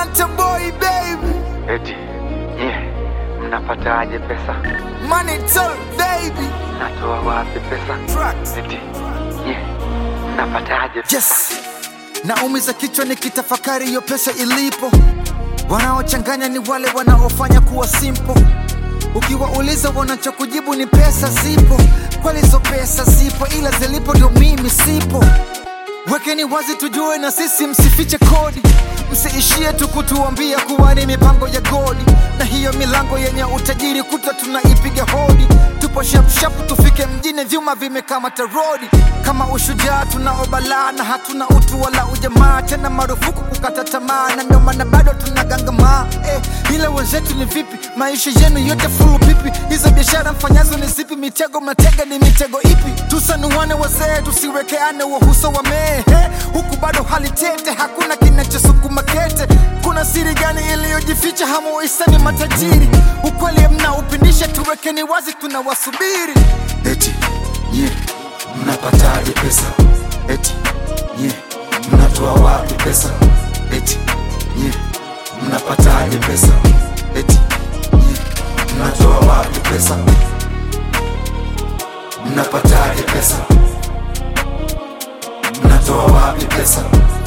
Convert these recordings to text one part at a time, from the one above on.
Konta boy baby, Eti nye mnapataje pesa? money talk baby. Natoa wapi pesa? Tracks. Eti nye mnapataje pesa? Yes, naumiza kichwa nikitafakari hiyo pesa ilipo. Wanaochanganya ni wale wanaofanya kuwa simple. Ukiwauliza wanachokujibu ni pesa zipo, kweli hizo pesa zipo, ila zilipo ndio mimi sipo. Wekeni wazi tujue na sisi, msifiche kodi, msiishie tu kutuambia kuwa ni mipango ya godi, na hiyo milango yenye utajiri kutwa tunaipiga hodi. Tupo shapshap tufike mjini, vyuma vimekamata rodi. Kama ushujaa tunaobalaa na hatuna utu wala ujamaa, tena marufuku kukata tamaa, na ndio maana bado tunagangamaa eh, ila wenzetu ni vipi? Maisha yenu yote fulu pipi? Hizo biashara mfanyazo ni zipi? Mitego mnatega ni mitego ipi? Tusanuane wazee, tusiwekeane wahuso wa mehe, huku bado hali tete, hakuna kinachosukuma kete. Kuna siri gani iliyojificha? Hamuisani matajiri, ukweli mnaupindisha, tuwekeni wazi, tunawasubiri. Eti nye mnapataje pesa? Eti nye mnatoa wapi pesa? Eti nye mnapataje pesa? Eti nye mnatoa wapi pesa? Mnapataje pesa? Mnatoa wapi pesa?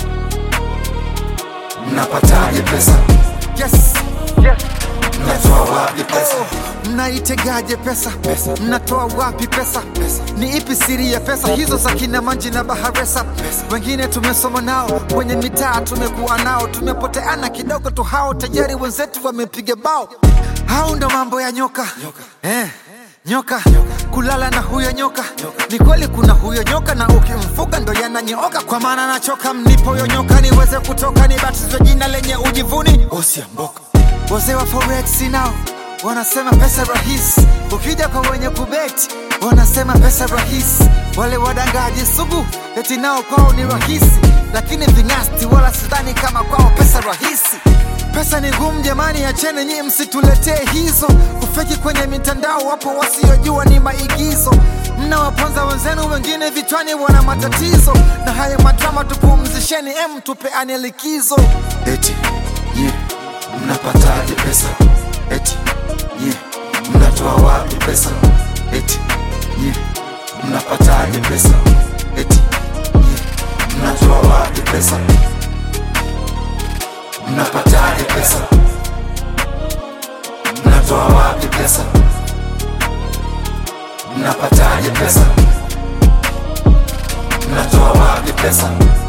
Mnapataje pesa? Yes. Yes. Mnatoa wapi pesa? Mnaitegaje pesa? Mnatoa wapi pesa? Ni ipi siri ya pesa hizo za kina Manji na Baharesa? Wengine tumesoma nao kwenye mitaa, tumekuwa nao, tumepoteana kidogo tu, hao tayari wenzetu wamepiga bao. Hao ndo mambo ya nyoka, Eh, nyoka kulala na huyo nyoka. Ni kweli kuna huyo nyoka, na ukimfuga ndo yananyooka, kwa maana nachoka mnipoyo nyoka niweze kutoka, nibatizwe jina lenye ujivuni Osiamboka Wazee wa forex nao wanasema pesa rahisi, ukija kwa wenye kubeti wanasema pesa rahisi. Wale wadangaji sugu eti nao kwao ni rahisi, lakini ving'asti wala sidhani kama kwao pesa rahisi. Pesa ni ngumu jamani, acheni nyie, msituletee hizo kufeki kwenye mitandao. Wapo wasiojua ni maigizo, mnawaponza wenzenu, wengine vichwani wana matatizo, na haya madrama tupumzisheni, em, tupeane likizo. Eti nye mnapataje pesa? Eti nye mnatoa wapi pesa? Eti nye mnapataje pesa? Eti nye mnatoa wapi pesa? Mnapataje pesa? Mnatoa wapi pesa? Mnapataje pesa? Mnatoa wapi pesa?